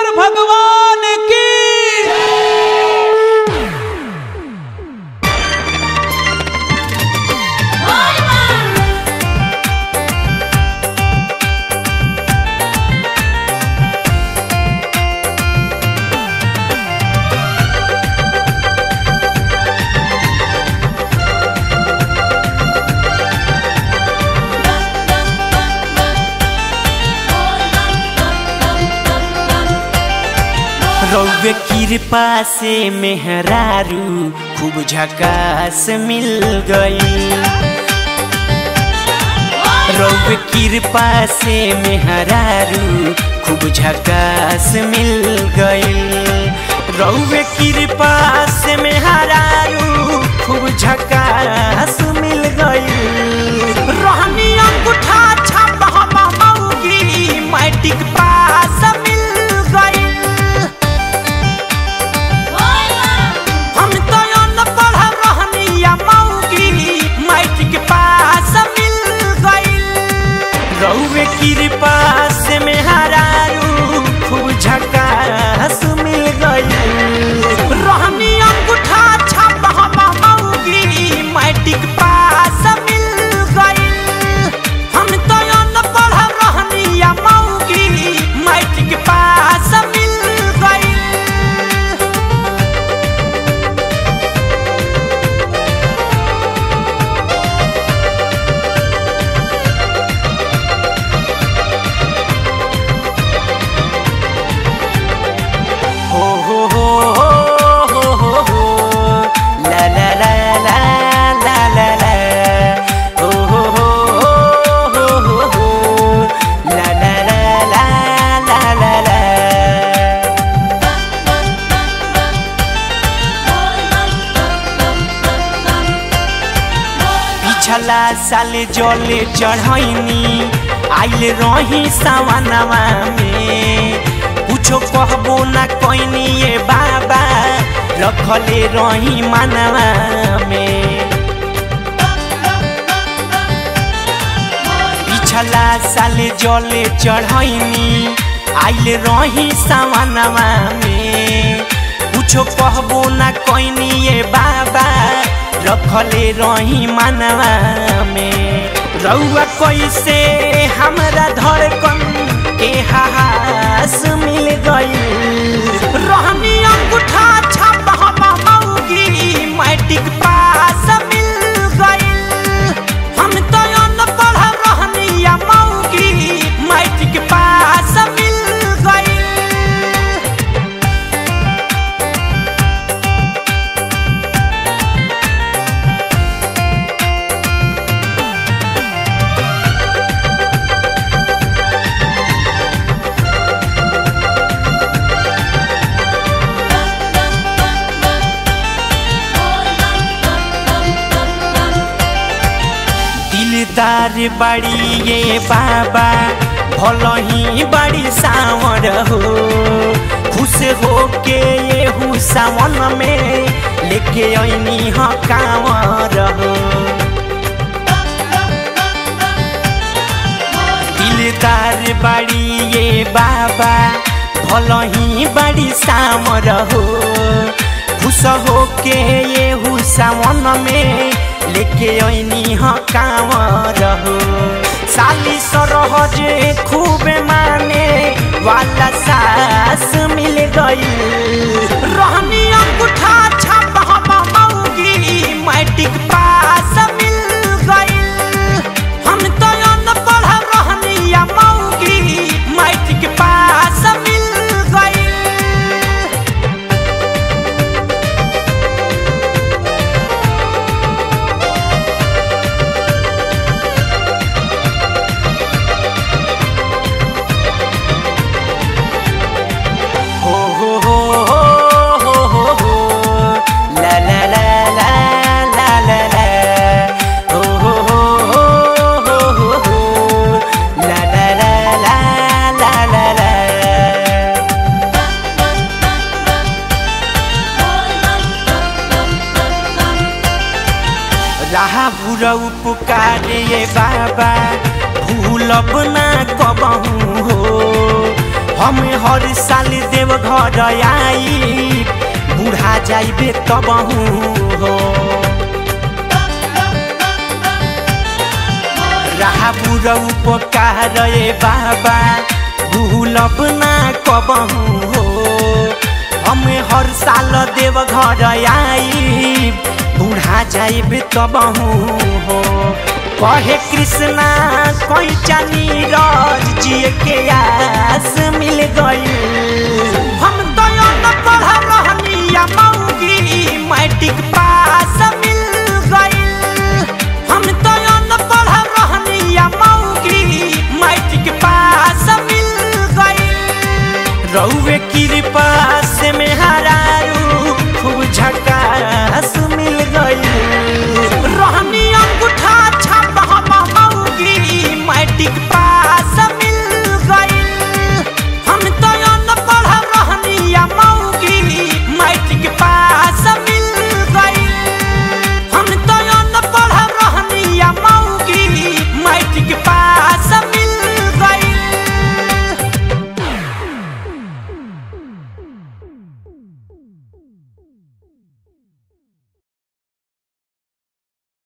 शंकर भगवान की रौवे कृपा से मेहरारू खूब झकास मिल गई रौवे कृपा से मेहरारू खूब झकास मिल गई रौवे कृपा से मेहरारू खूब झकास मिल गई रहनी अंगूठा छाप हम मौगी मैट्रिक पास मिल गई हम तो अनपढ़ रहनी या मौगी मैट्रिक पास मिल गइल रउवे कृपा से मेहरारू खूब झकास मिल गइल रहनी अंगूठा छाप हम मौगी मैट्रिक पास मिल गइल हम तो अनपढ़ रहनी या मौगी मैट्रिक पास मिल गइल हो हो हो हो हो हो ला ला ला ला ला ला ला हो हो हो हो हो हो ला ला ला ला ला ला ला पिछला साल जले चढ़ैनी आइल रही सावनवा में कुछो कहबो ना कैनी ये बाबा रखले रही मानवा में पिछला साल जले चढ़ैनी आइल रही सावनवा में कुछो कहबो ना कैनी ये बाबा रखले रही मानवा में रउआ कैसे हमरा धड़कन के हास मिल गई रहनी अंगूठा छाप हम मौगी मैट्रिक पास मिल गई हम तो अनपढ़ रहनी या मौगी मैट्रिक पास मिल गई दिलदार बड़ी ये बाबा भल ही बड़ी सावर हो खुश हो के ये हूँ सावन में लेके अनी ह कांवर हो दिलदार बड़ी ये बाबा भल ही बड़ी सावर हो खुश हो के ये हूँ सावन में लेके अनी ह कांवर हो साली सरहज खूब माने वाला सास मिल गई रहनी अंगूठा छाप हम मौगी मैट्रिक पास मिल गई हम तो अनपढ़ रहनी या मौगी मैट्रिक पास मिल गई हो हो हो हो हो हो ला ला ला ला ला ला ला हो हो हो हो हो हो ला ला ला ला ला ला ला राहा बुरऊ पुकारे ये बाबा भूलब ना कबहू हो हम हर साल देव घर आई बूढ़ा जाइबे तब हो रहा बुरा उपकार ए बाबा भूलब ना कबहू हो हम हर साल देव घर आई बूढ़ा जाइब तबहू हो कहे कृष्णा कोई चानी राज जिए के आस मिल गई हम तो पढ़ रहनी मऊगी मैट्रिक